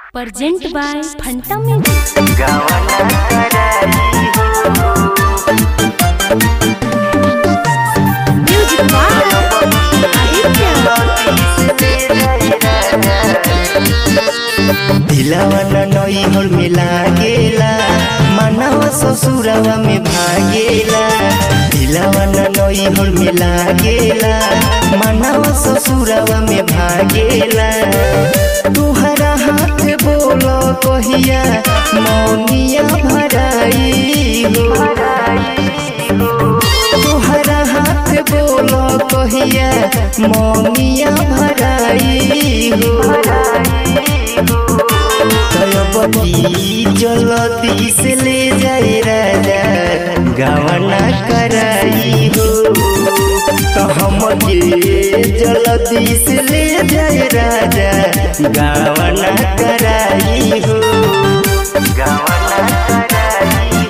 Present by Phanta Music. Music by Aditya. दिलावा नैहर में लागेला मनवा ससुरवा में भागेला दिलावा नैहर में लागेला मनवा ससुरवा में भागेला तुहरा हाथ बोल कहिया मौनिया भराई हो तुहरा हाथ बोल कहिया मौनिया भराई हो तयबती जलती से ले जाए राजा गवना कराई हो तो हम के जलती से ले जाए राजा गवना कराई हो गवना कराई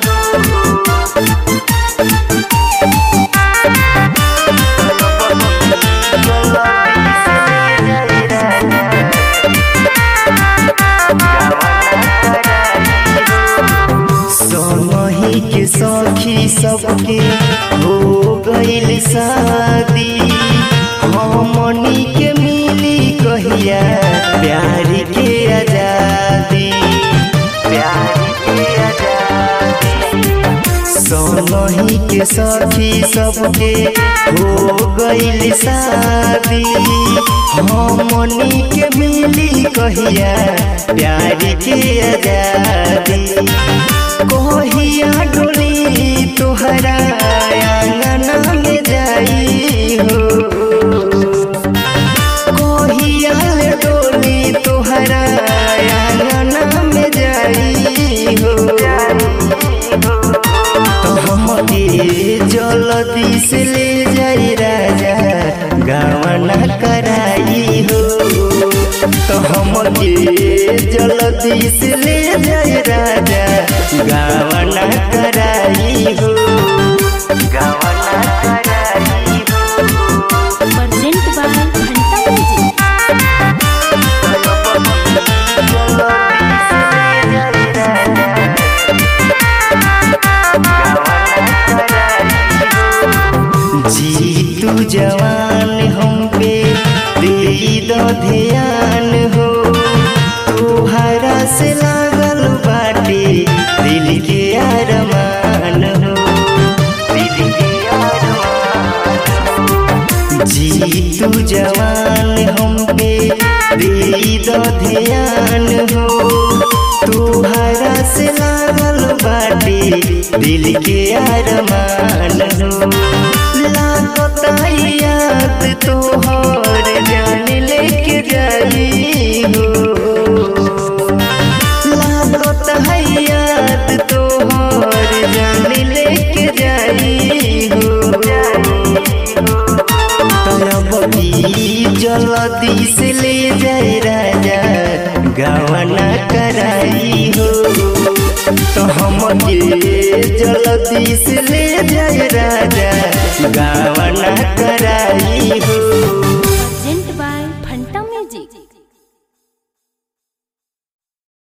सोनही के सखी सबके हो गईल शादी हमनी के मिली कहिया प्यार के आजादी प्यार के आजादी सोनही के सखी सबके हो गईल शादी हमनी के मिली कहिया प्यार के आजादी कहिया डोली तोहरा आंगना में जाई हो कहिया डोली तोहरा आंगना में जाई हो तो हमके जल्दी से ले जाई राजा गवना कराई हो तो हमके जल्दी से ले जाई राजा गवना कराई हो गवना कराई हो Present by Phanta Music. जी तू जवान हम पे दे दो ध्यान हो तुहरा से लागल बाटे दिल के अरमान हो दिल के अरमान जी तू जवान हम पे दे दो ध्यान हो तुहरा से लागल बाटे दिल के अरमान हो लागता याद तोहर जान लेके जाई हो लागता याद तोहर जान लेके जाई हो तरबी जल्दी से ले जाए राजा गवना कराई हो तो हम के जल्दी से ले जाए राजा गवना कराई हो